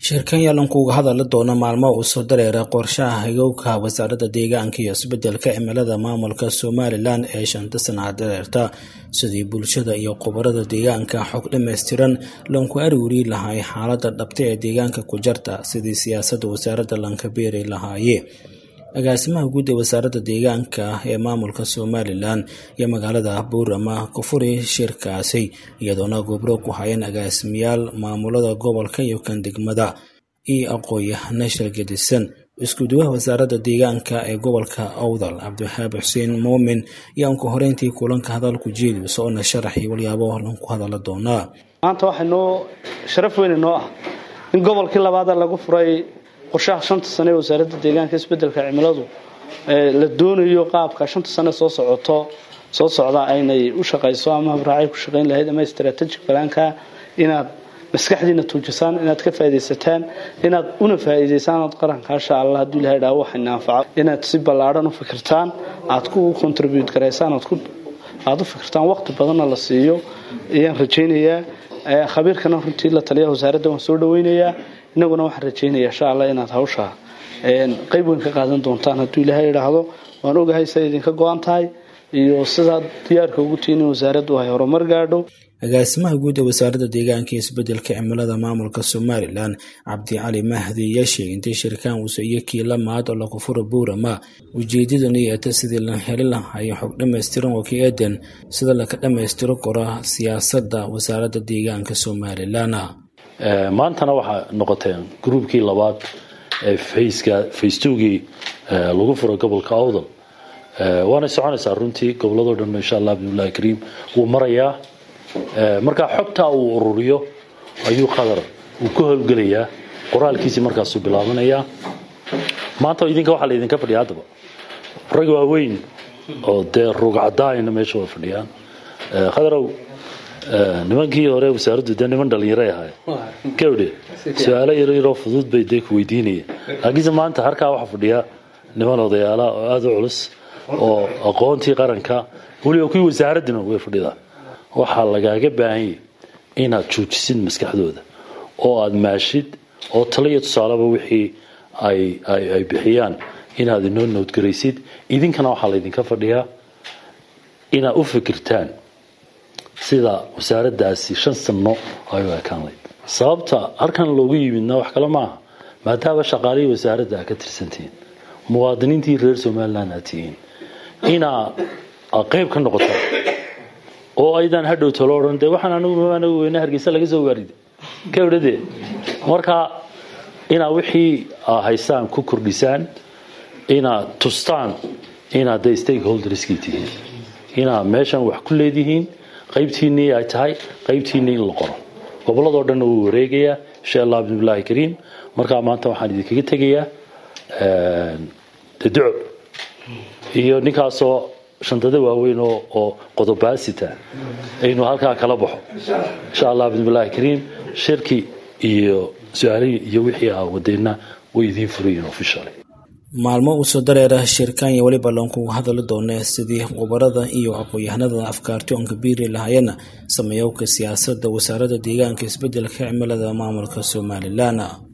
shirkan yalankuuga hadali doona maalmo uu soo dareera qorshaha hagowka wasaaradda deegaanka iyo isbedelka cimilada maamulka somalilan ee shanta sanaca dareerta sidii bulshada iyo khubarada deegaanka xog dhammaystiran lanku arwiri lahay xaalada dhabta ee deegaanka ku jarta sidii siyaasadda wasaaradda lanka beeri lahaaye agaasimaha guud ee wasaaradda deegaanka ee maamulka somalilan iyo magaalada buurama ku furi shirkaasi iyadoona gobro ku hayeen agaasimayaal maamulada gobolka iyo kan degmada iyo aqoon-yahano shirgadisan isku-duwaha wasaaradda deegaanka ee gobolka awdal cabdiwaxaab xuseen muumin iyo anku horeyntii kulanka hadalku jeedi soona sharaxii walyaabo lanku hadala doonaa maanta waxaa noo sharaf weyn noo ah in gobolkii labaada lagu furay qorshaha shanta sane ee wasaaradda deegaanka isbedelka cimiladu la doonayo qaabka shanta sane soo socoto soo socda aynay u shaqayso ama habraacay ku shaqayn lahayd ama strategic balaanka inaad maskaxdiina tuujisaan inaad ka faaidaysataan inaad una faa'iidaysaan ood qaranka insha allah hadduu ilahay dhaa waxayna anfaco inaad si ballaadhan u fikirtaan aad ku contribute garaysaan aad u fikirtaan waqti badanna la siiyo ayaan rajaynayaa khabiirkana runtii la taliya wasaaradda waan soo dhaweynayaa inaguna waxaan rajaynaya insha allah inaad hawsha qayb weyn ka qaadan doontaan hadduu ilaahay idhaahdo waan ogahay siday idinka go-an tahay iyo sidaad diyaarka ugu tihiin in wasaaraddu ay horumar gaadho agaasimaha guud ee wasaaradda deegaanka iyo isbedelka cimilada maamulka somalilan cabdi cali mahdi ayaa sheegay intay shirkaan uuse iyo kiila maad oo lagu furo buurama ujeedadani eeta sidii la heli lahayo xog dhammaystiran oo ka eedan sida laka dhammaystiro kora siyaasadda wasaaradda deegaanka somalilan maantana waxaa noqoteen gruubkii labaad ee fayska faystowgii lagu furo gobolka awdal waanay soconaysaa runtii goboladoo dhan insha allah bidnillahi kariim wuu marayaa markaa xogtaa uu ururiyo ayuu qadar uu ka howlgelayaa qoraalkiisii markaasuu bilaabanayaa maanta idinka waxaa laydinka fadhiya haddaba rag waaweyn oo dee rugcadaayna meesha waa fadhiyaan khadarow nimankii hore wasaaraddu dee niman dhallinyaray ahaay gawdhe su-aalo yaryaroo fudud bay dee ku weydiinayeen laakiinse maanta harkaa waxaa fadhiya niman odayaala oo aada u culus oo aqoontii qaranka weliba kuwii wasaaraddina way fadhidaan waxaa lagaaga baahanyay inaad joojisid maskaxdooda oo aada maashid oo talo iyo tusaaleba wixii ay bixiyaan inaad inoo nowdgaraysid idinkana waxaa laydinka fadhiyaa inaad u fikirtaan sida wasaaraddaasi shan sanno ay u ekaan layd sababta halkan loogu yimidna wax kale maaha maadaama shaqaalihii wasaaradda aad ka tirsantihiin muwaadiniintii reer somalilan aad tihiin inaa qayb ka noqotaan oo aydan hadhow talo odhan dee waxaan anigu anagu weyne hargeysa laga soo waarida ka odhade marka inaad wixii haystaan ku kordhisaan inaad tustaan inaad de stakeholderskii tihiin inaad meeshan wax ku leedihiin qaybtiinnii ay tahay qaybtiinnii in la qoro gobolladoo dhanna wuu wareegayaa insha allah bismillahi kariim markaa maanta waxaan idinkaga tegayaa duco iyo ninkaasoo shandada waaweyn oo qodobaasita aynu halkaa kala baxo insha allah bismillahi kariim shirki iyo su-aalihii iyo wixii ah wadeenna way idiin furayiin officially maalmo uu soo dareera shirkaan iyo weliba lankugu hadali doona sidii khubarada iyo aqoon-yahanada afkaarti oonka biiri lahayana sameeyowka siyaasadda wasaaradda deegaanka isbedelka cimilada maamulka somalilan